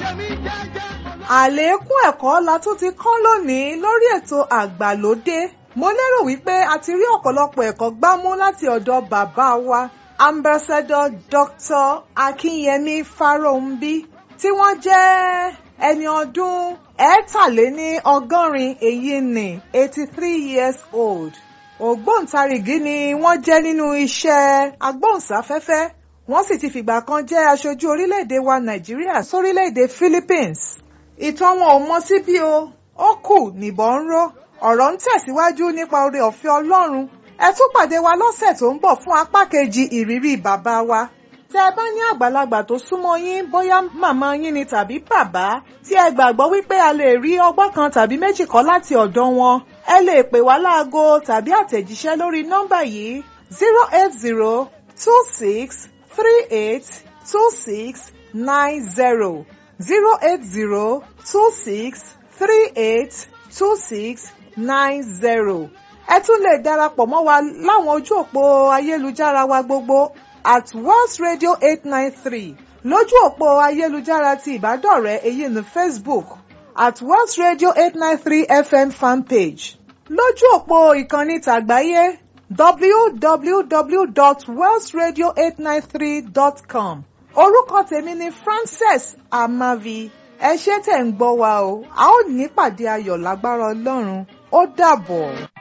àlékún ẹ̀kọ́ la tún ti kán lónìí lórí ètò àgbàlódé mo lérò wípé a ti rí ọ̀pọ̀lọpọ̀ ẹ̀kọ́ gbámú láti ọ̀dọ̀ bàbá wa ambassador dr akinyemi farounbi tí wọ́n jẹ́ ẹni ọdún ẹ̀ẹ́tàléní ọgọ́rin èyí ni eighty three years old ògbóǹtarìgì ni wọ́n jẹ́ nínú iṣẹ́ agbóhùnsáfẹ́fẹ́ wọ́n sì ti fìgbà kan jẹ́ aṣojú orílẹ̀-èdè wa nàìjíríà sórílẹ̀-èdè philippines ìtàn wọn ò mọ síbí o ó kù níbọn ń ró ọ̀rọ̀ ń tẹ̀síwájú nípa oore ọ̀fẹ́ ọlọ́run ẹ tún pàdé wa lọ́sẹ̀ tó ń bọ̀ fún apá kejì ìrírí bàbá wa tẹ ẹ bá ní àgbàlagbà tó súnmọ́ yín bóyá màmá yín ni tàbí bàbá tí ẹ gbàgbọ́ wípé a lè rí ọgbọ́n kan tàbí méjì kọ́ láti ọ̀dọ̀ wọn ẹ lè pè wá láago tàbí àtẹ̀jíṣẹ́ lórí nọ́mbà yìí zero eight zero two six three eight two six nine zero zero eight zero two six three eight two six nine zero ẹ tún lè darapọ̀ mọ́ wa láwọn ojú òpó ayélujára wa gbogbo at Wells Radio eight nine three lójú òpó ayélujára ti ìbádọ́rẹ̀ẹ́ èyí ní Facebook at Wells Radio eight nine three FM fanpage lójú òpó ìkànnì tàgbáyé www.wellsradio893.com orúkọ tèmi ni Frances Amavi ẹ ṣé tẹ̀ ń gbọ́ wa o a ó nípàdé ayọ̀ lágbára Ọlọ́run ó dàbọ̀.